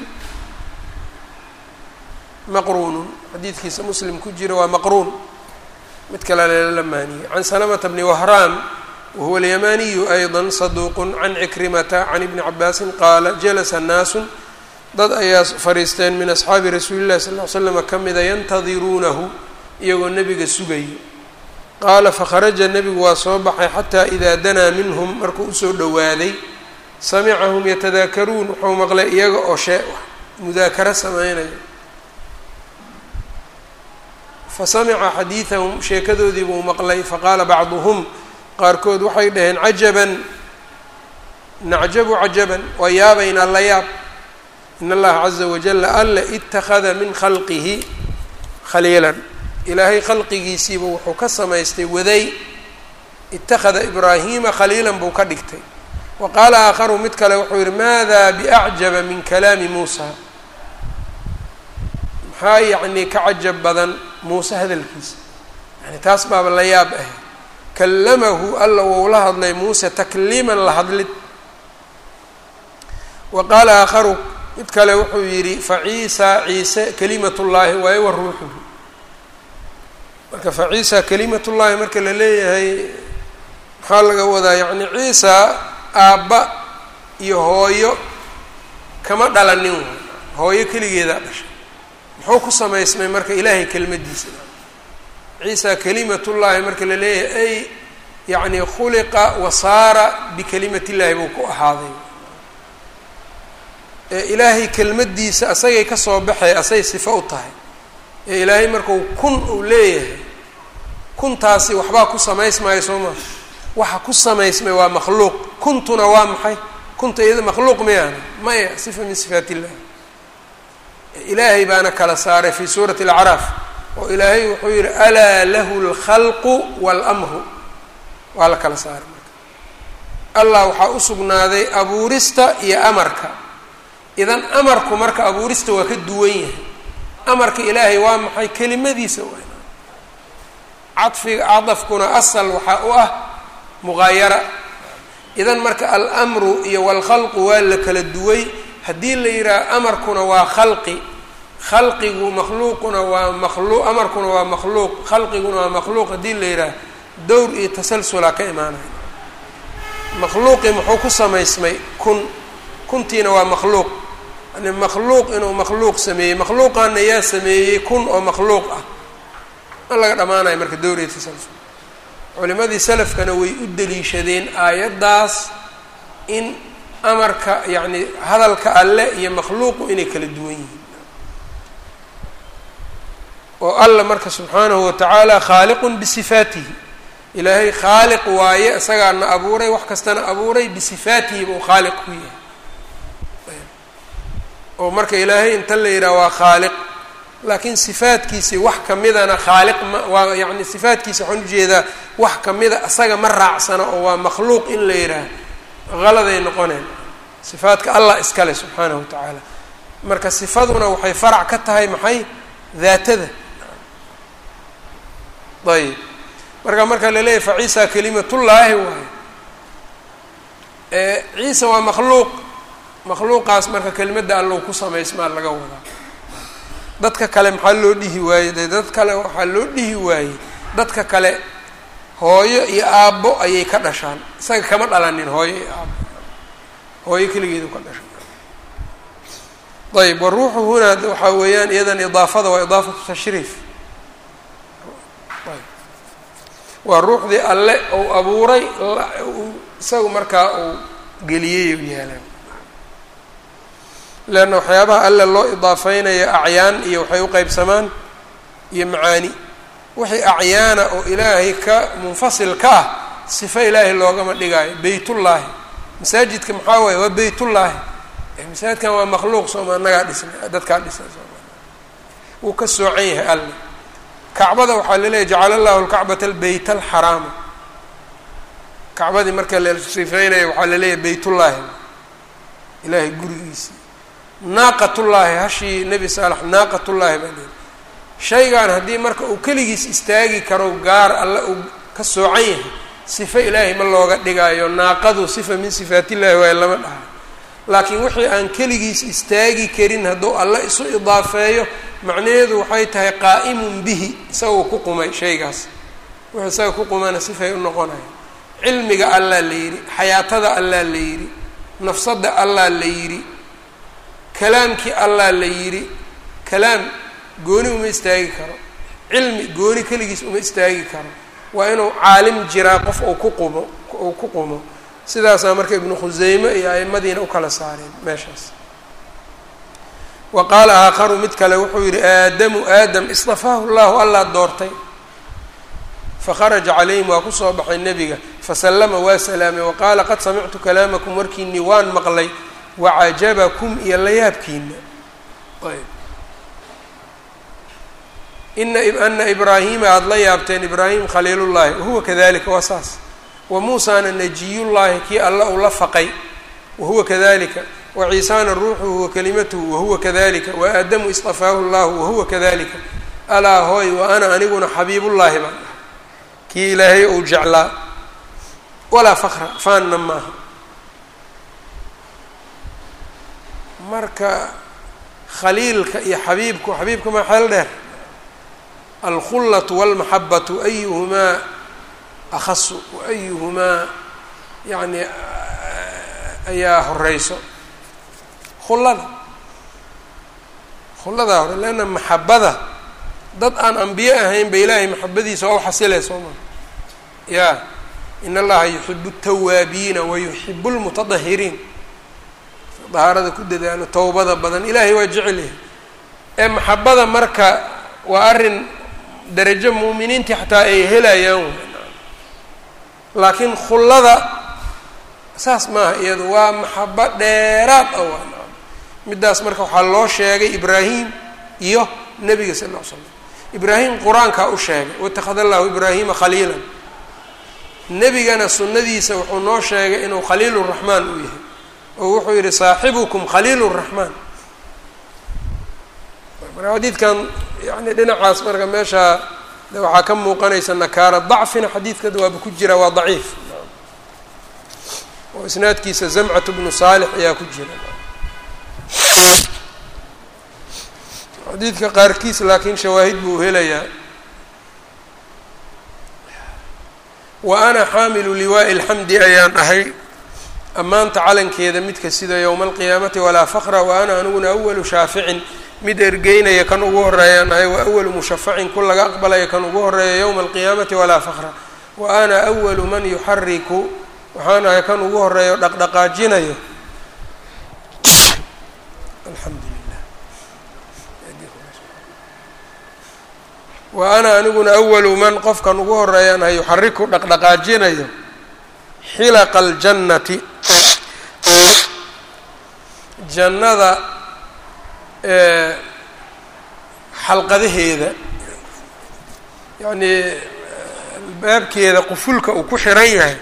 [SPEAKER 1] maqruun xadiidkiisa muslim ku jira waa maqruun mid kale lala maaniyey can slmةa bni whraan wahuwa اlyamaniyu أyضا صaduq can cikrimata can ibni cabaasi qaala jalasa naasu dad ayaa fariisteen min asxaabi rasuuli اlahi sal ly slm ka mida yantadiruunahu iyagoo nebiga sugayo qaala fakharaja nebigu waa soo baxay xataa idaa danaa minhum markuu usoo dhowaaday samicahum yatadaakaruun wuxuu maqlay iyaga oo shee mudaakaro samaynayo fa samica xadiidahum sheekadoodii buu maqlay faqaala bacduhum qaarkood waxay dhaheen cajaban nacjabu cajaban waa yaabaynaa la yaab in allaha caza wajala alla ittakhada min khalqihi khaliilan ilaahay khalqigiisiiba wuxuu ka samaystay waday ittakhada ibraahiima khaliilan buu ka dhigtay wa qaala aakharu mid kale wuxuu yihi maada biacjaba min kalaami muusa maxaa yacnii ka cajab badan muuse hadalkiisa yani taas baaba la yaab ah kallamahu alla wou la hadlay muuse takliiman la hadlid wa qaala aakharu mid kale wuxuu yidhi fa ciisa ciise kalimatullaahi waaye wa ruuxuhu marka fa ciisa kalimatullaahi marka la leeyahay maxaa laga wadaa yacni ciisa aabba iyo hooyo kama dhalanin waay hooyo keligeedaa dhashay muxuu ku samaysmay marka ilaahay kelmadiisa ciisa kalimatullaahi marka la leeyahay ay yacni khuliqa wa saara bikalimatillahi buu ku ahaaday ee ilaahay kelmadiisa asagay ka soo baxay asay sifo u tahay ee ilaahay markau kun uu leeyahay kuntaasi waxbaa ku samaysmaayo soo maa waxa ku samaysmay waa makhluuq kuntuna waa maxay kunta iyada makhluuq mayaana maya sifa min sifaat illah ilaahay baana kala saaray fi suurati alacraaf oo ilaahay wuxuu yihi alaa lahu lkhalqu waalamru waa la kala saaray marka allah waxaa u sugnaaday abuurista iyo amarka idan amarku marka abuurista waa ka duwan yahay amarka ilaahay waa maxay kelimadiisa waa cadfiga cadafkuna asal waxaa u ah muqaayara idan marka almru iyo walkhalqu waa la kala duway haddii la yidhaaha amarkuna waa khalqi khalqigu makhluuquna waa makhluuq amarkuna waa makhluuq khalqiguna waa makhluuq haddii la yidhaaha dowr iyo tasalsulaa ka imaanaya makhluuqii muxuu ku samaysmay kun kuntiina waa makhluuq yani makhluuq inuu makhluuq sameeyey makhluuqaana yaa sameeyey kun oo makhluuq ah ma laga dhammaanayo marka dowr iyo tasalsul culimadii salafkana way u daliishadeen aayaddaas in amarka yacni hadalka alle iyo makhluuqu inay kala duwan yihiin oo alla marka subxaanahu watacaala khaaliqun bisifaatihi ilaahay khaaliq waaye isagaana abuuray wax kastana abuuray bisifaatihi buu khaaliq ku yahay oo marka ilaahay inta la yidhaha waa khaaliq laakiin sifaadkiisii wax kamidana khaaliq ma waa yacni sifaadkiisa waxaan ujeedaa wax kamida isaga ma raacsana oo waa makhluuq in la yidhaah haladay noqoneen sifaadka allah iskale subxaanahu wa tacaala marka sifaduna waxay farac ka tahay maxay daatada ayb marka marka la leeyahy fa ciisa kalimatullaahi waayo ciisa waa makhluuq makhluuqaas marka kelimadda allow ku samaysmaa laga wadaa dadka kale maxaa loo dhihi waayey de dad kale waxaa loo dhihi waayey dadka kale hooyo iyo aabbo ayay ka dhashaan isaga kama dhalanin hooyo iyo aabbo hooyo keligeedu ka dhashan ayb waruuxu hunaa waxaa weeyaan iyadan idaafada waa idaafatu tashriif waa ruuxdii alle ou abuuray isagu markaa uu geliyey u yaalaan leanna waxyaabaha alle loo idaafeynaya acyaan iyo waxay u qeybsamaan iyo macaani wixii acyaana oo ilaahay ka munfasil ka ah sifo ilaahay loogama dhigaayo beytullaahi masaajidka maxaa waaye waa beytullaahi masaajidkan waa makhluuq sooma annagaa dhisnay dadkaa dhisnay sooma wuu ka soocan yahay alle kacbada waxaa laleeyahy jacala allahu lkacbata albeyt alxaraama kacbadii marka la sifeynaya waxaa laleeyahay beytullaahi ilaahay gurigiisii naaqatullaahi hashii nebi saalax naaqatullaahi baa leeyahy shaygan haddii marka uu keligiis istaagi karo gaar alle uu ka soocan yahay sifo ilaahay ma looga dhigaayo naaqadu sifa min sifaatillahi waaye lama dhaha laakiin wixii aan keligiis istaagi karin hadduu alle isu idaafeeyo macnaheedu waxay tahay qaa'imun bihi isagoo ku qumay shaygaas wuxuu isaga ku qumana sifay u noqonaya cilmiga allaa la yidhi xayaatada allaa la yidhi nafsadda allaa la yidhi kalaamkii allaa la yidhi kalaam gooni uma istaagi karo cilmi gooni keligiis uma istaagi karo waa inuu caalim jiraa qof uu ku qumo uu ku qumo sidaasaa marka ibnu khuseyme iyo aimadiina u kala saareen meeshaas wa qaala aakharu mid kale wuxuu yidhi aadamu aadam istafaahu llahu allaa doortay fakharaja calayhim waa kusoo baxay nebiga fasallama waa salaamay wa qaala qad samictu kalaamakum warkiinii waan maqlay wacajabakum iyo layaabkiina ayb ina ana ibraahima aada la yaabteen ibraahim khaliilullaahi wahuwa kadalika waa saas wa muusaana najiyullaahi kii alla uu la faqay wahuwa kadalika wa ciisaana ruuxuhu wa kalimatuhu wahuwa kadalika wa aadamu istafaahu llahu wahuwa kadalika alaa hooy wa ana aniguna xabiibullaahi baan dhahay kii ilaahay uu jeclaa walaa fakra faanna maaha marka khaliilka iyo xabiibku xabiibka maa xeel dheer alkhullatu walmaxabatu ayuhumaa akhasu wa ayuhumaa yacni ayaa horeyso khullada khulladaa hore leanna maxabada dad aan ambiye ahayn ba ilaahay maxabadiisa waa u xasilay soo maa ya in allaha yuxibu الtawaabiina wayuxibu اlmutadahiriin dahaarada ku dadaalo towbada badan ilaahay waa jecel yahay ee maxabada marka waa arrin darajo muuminiintii xataa ay helayaan laakiin khullada saas maaha iyadu waa maxabo dheeraad ah waa middaas marka waxaa loo sheegay ibraahim iyo nebiga sal ll ly slam ibraahim qur-aankaa u sheegay watakhada allahu ibraahima khaliilan nebigana sunnadiisa wuxuu noo sheegay inuu khaliilu raxmaan uu yahay oo wuxuu yihi saaxibukum khaliil raxmaan marka xadiidkan yani dhinacaas marka meeshaa de waxaa ka muuqanaysa nakaara dacfina xadiidkada waaba ku jira waa daciif oo isnaadkiisa zamcatu bnu saalix ayaa ku jira xadiidka qaarkiis laakiin shawaahid buu helayaa wa ana xaamilu liwaa'i alxamdi ayaan ahay ammaanta calankeeda midka sida yowma alqiyaamati walaa fakra wa ana aniguna awalu shaaficin mid ergeynaya kan ugu horeeyaan ahay wa awalu mushafacin ku laga aqbalaya kan ugu horeeya yowma alqiyaamati walaa fakra wa ana awalu man yuxariku waxaan ahay kan ugu horeeyo dhaqdhaqaajinayo alxamdulilah wa ana aniguna awalu man qofkan ugu horeeyaan ahay yuxariku dhaqdhaqaajinayo xilaqa aljannati jannada xalqadaheeda yacnii albaabkeeda qufulka uu ku xiran yahay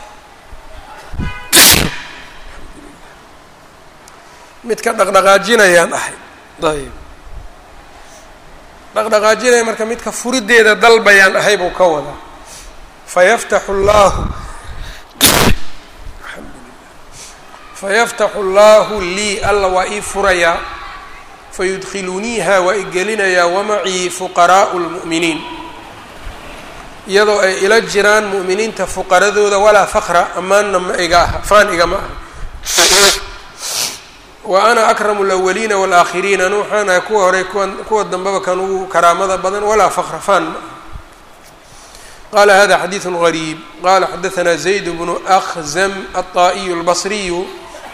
[SPEAKER 1] midka dhaqdhaqaajinayaan ahay ayb dhaqdhaqaajinaya marka midka furideeda dalbayaan ahay buu ka wadaa fayaftaxu llaahu fayaftaxu llaahu lii alla waa ii furayaa fayudkhiluuniiha waa i gelinayaa wamacii fuqaraa'u lmu'miniin iyadoo ay ila jiraan mu'miniinta fuqaradooda walaa fakra ammaanna ma iga aha faan igama aha wa ana akramu lawaliina waalaakhiriin anu waxaan ahay kuwa horey kuwa kuwa dambeba kan ugu karaamada badan walaa fakra faan ma aha qala hada xadiidu gariib qala xadaanaa zayd bnu akhzam aلطaa'iyu اlbasriyu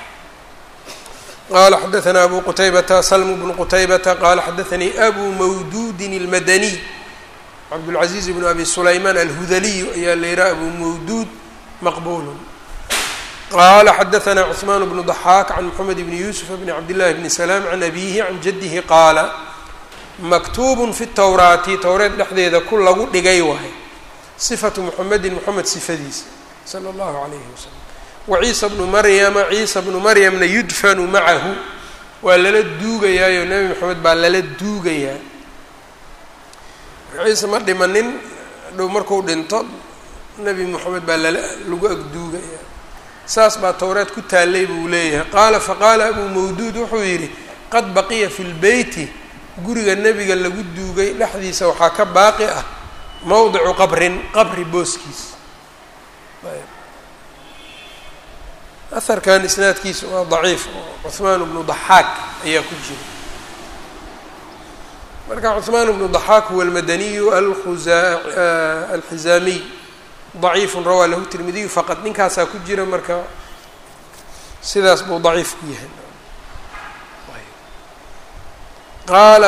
[SPEAKER 1] qala xadaanaa abu qutaybata slm bnu qutaybata qala xadaanii abu mawduudin اlmadaniy cabdاlcaزiiz bnu abi sulaymaan alhudaliyu ayaa la yihaha abu mawduud maqbulu qala xadaanaa cثmaan bnu ضaxaak can mxamed bni yuusuf bni cabdillahi bni salaam can abihi can jadihi qaala maktuubun fi towraati towreed dhexdeeda ku lagu dhigay waay sifatu muxamedin moxamed sifadiisa sala allahu calayhi wasalam wa ciisa bnu maryama ciisa bnu maryamna yudfanu macahu waa lala duugayaayo nebi moxamed baa lala duugayaa ciise ma dhimanin dhow marku dhinto nebi moxamed baa lala lagu agduugaya saas baa towreed ku taallay buu leeyahay qaala faqaala abuu mawduud wuxuu yidhi qad baqiya fi lbeyti guriga nebiga lagu duugay dhexdiisa waxaa ka baaqi ah mowdicu qabrin qabri booskiis aharkan isnaadkiisa waa daciif oo cuhmaan bnu daxaak ayaa ku jira marka cuhmaan bnu daxaak huwa almadaniyu alxizaamiy daciifun rawaa lahu tirmidiyu faqad ninkaasaa ku jira marka sidaas buu daciif ku yahay qaala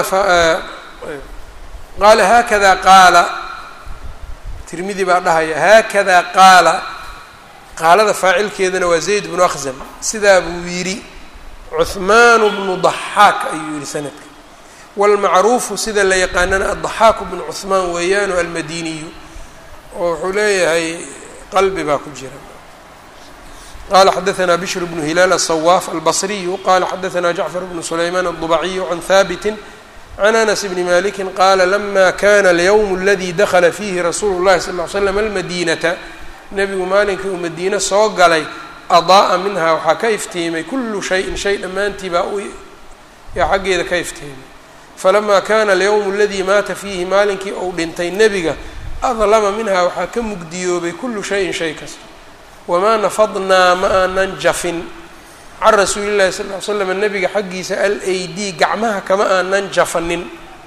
[SPEAKER 1] qaala haakada qaala tirmidi baa dhahaya haakada qaala qaalada faacilkeedana waa zayd bnu akhzam sidaa buu yidhi cuhmaanu bnu daxaak ayuu yihi sanadka wاlmacruufu sida la yaqaanana addaxaaku bnu cuhmaan weeyaanu almadiniyu oo wuxuu leeyahay qalbi baa ku jira qala xadaثna bshr bnu hilaal aلصwaaf albصriyu qala xadaثna jacfar bnu sulayman الضبaciyu can haabiti can anas bni maliki qala lama kana اlyowm اladi dakla fiihi rasuulu اllahi sal ly slam almadinata nebigu maalinkii uu madiine soo galay adaa'a minha waxaa ka iftiimay kullu shayin shay dhammaantii baa u yaa xaggeeda ka iftiimay falamaa kana alyowmu aladii maata fiihi maalinkii uu dhintay nebiga adlama minha waxaa ka mugdiyoobay kullu shayin shay kasta wamaa nafadnaa ma aanan jafin can rasuuli llahi sal ly slam nebiga xaggiisa al ayd gacmaha kama aanan jafanin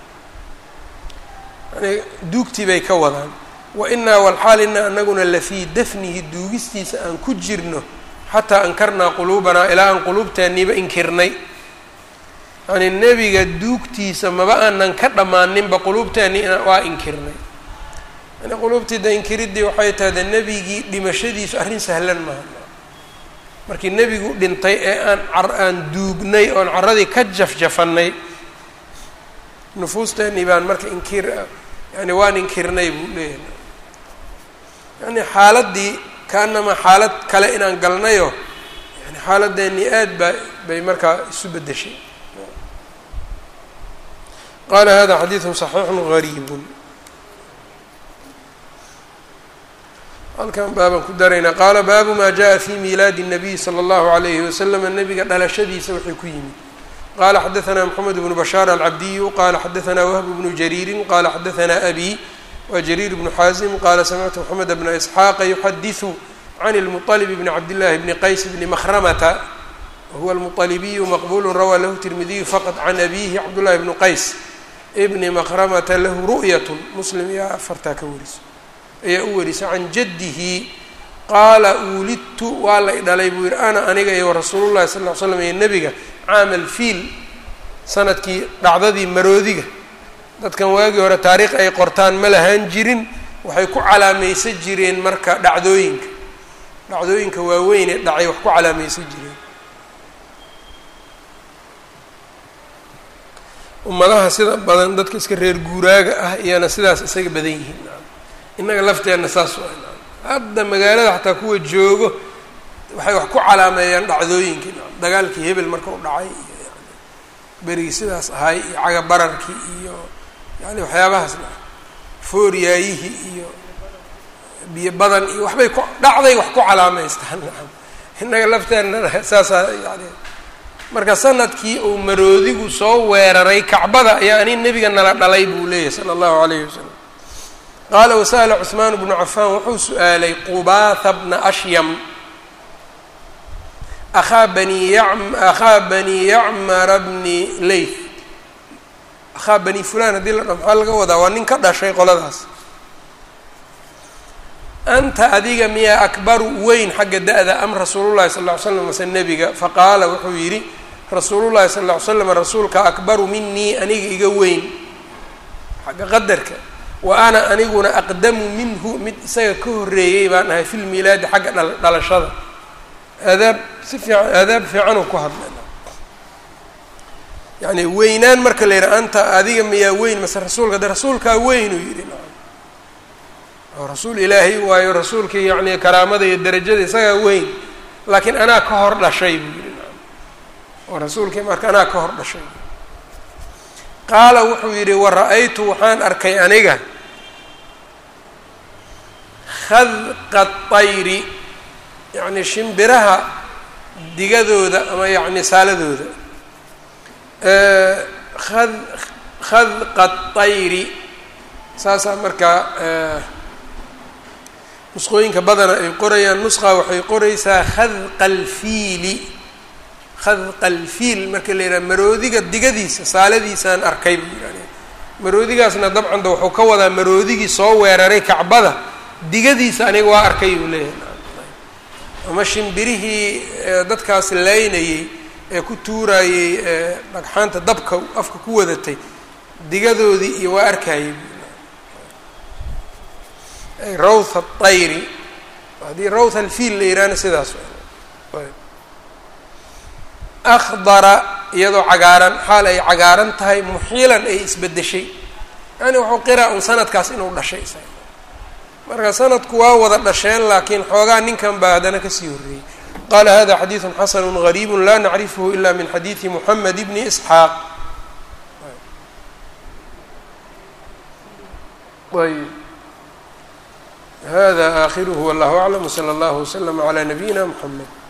[SPEAKER 1] yani duugtii bay ka wadaan wa inaa walxaal inaa anaguna lafii dafnihi duugistiisa aan ku jirno xataa ankarnaa quluubanaa ilaa aan quluubteeniiba inkirnay yani nebiga duugtiisa maba aanan ka dhammaaninba quluubteeni waa inkirnay yani quluubtiida inkiriddii waxay tahay de nebigii dhimashadiisu arrin sahlan maaha markii nebigu dhintay ee aan car aan duugnay oon carradii ka jafjafannay nufuusteenii baan marka inkir yani waan inkirnay buu leeyahay yani xaaladdii kaanamaa xaalad kale inaan galnayo yani xaaladdeennii aad baa bay markaa isu beddeshay qaala hada xadiidun صaxiixun gariibun halkan baabaan ku daraynaa qaala baabu maa jaءa fi miilaadi الnabiy slى اllahu عalayhi waslama nebiga dhalashadiisa waxay ku yimid qala xadaثna mxamed bnu bashaar alcabdiyu qala xadaثna wahb bnu jariiri qala xadaثna abi wa jariir bnu xaazim qala samictu mxamed bna isxaaqa yuxadiثu can اlmuطlb bni cabdillahi bni qays bni mahramata wahuwa almuطalibiyu maqbulu rawaa lahu tirmidiyu faqط can abihi cabdullahi bnu qays bni mahramata lahu ru'yat muslim iyo afartaa ka wariso ayaa u warisa can jaddihi qaala uulidtu waa la idhalay buu yihi ana aniga iyo rasuulu llahi sal ll ly slam iyo nebiga caama alfiil sanadkii dhacdadii maroodiga dadkan waagii hore taariikh ay qortaan ma lahaan jirin waxay ku calaamaysan jireen marka dhacdooyinka dhacdooyinka waaweyn ee dhacay wax ku calaamaysan jireen ummadaha sida badan dadka iska reer guuraaga ah iyana sidaas isaga badan yihiin innaga lafteenna saas waa hadda magaalada xataa kuwa joogo waxay wax ku calaameeyaan dhacdooyinkii dagaalkii hebel marka u dhacay iyo yani berigii sidaas ahay iyo cagabararkii iyo yani waxyaabahaas fooryaayihii iyo biyo badan iyo waxbay ku dhacday wax ku calaameystaan innaga lafteenna saasaa yani marka sanadkii uu maroodigu soo weeraray kacbada ayaa ani nebiga nala dhalay buu leeyahay sala allahu alayhi wasalam qaala wasa'ala cuثmaan bnu cafaan wuxuu su-aalay qubaatha bna ashyam akhaa bani yam akhaa bani yacmara bni leyth akhaa bani fulan haddii la dha maxaa laga wadaa waa nin ka dhashay qoladaas anta adiga miyaa akbaru weyn xagga da-da am rasuulullahi sal ll ly slam mase nebiga faqaala wuxuu yidhi rasuulullahi sal ll ly slam rasuulka akbaru minii aniga iga weyn xagga qadarka wa ana aniguna aqdamu minhu mid isaga ka horreeyey baan ahay fi lmiilaadi xagga dhalashada aadaab si fiican aadaab fiicanuu ku hadlay yani weynaan marka la yidhaha anta adiga miyaa weyn mase rasuulka de rasuulkaa weynuu yidhi oo rasuul ilaahay waayo rasuulkii yacni karaamada iyo darajada isagaa weyn laakiin anaa ka hor dhashay buu yidhi oo rasuulkii marka anaa ka hor dhashay qaala wuxuu yidhi wara-aytu waxaan arkay aniga khadqa طayri yacni shimbiraha digadooda ama yacni saaladooda ad khadqa طayri saasaa markaa nusqooyinka badana ay qorayaan nusqa waxay qoraysaa khadqa alfiili khadqa alfiil marka la yidhaha maroodiga digadiisa saaladiisaan arkay buu yidhahd maroodigaasna dabcanda wuxuu ka wadaa maroodigii soo weeraray kacbada digadiisa aniga waa arkay buu leeyahay ama shimbirihii dadkaas laynayey ee ku tuurayey dhagxaanta dabka afka ku wadatay digadoodii iyo waa arkayay rawtha aطayri haddii rawtha alfiil la yihahna sidaas akdara iyadoo cagaaran xaal ay cagaaran tahay muxiilan ay isbedeshay yani wuxuu qiraa un sanadkaas inuu dhashay marka sanadku waa wada dhasheen laakiin xoogaa ninkan baa haddana kasii horreeyey qala hada xadiiثu xasanu غariib la nacrifhu ila min xadiiثi mحamed bni isxaaq ayb hada akhiruhu wallah aclam wslى اllah wslm عlى nabiyina mxamed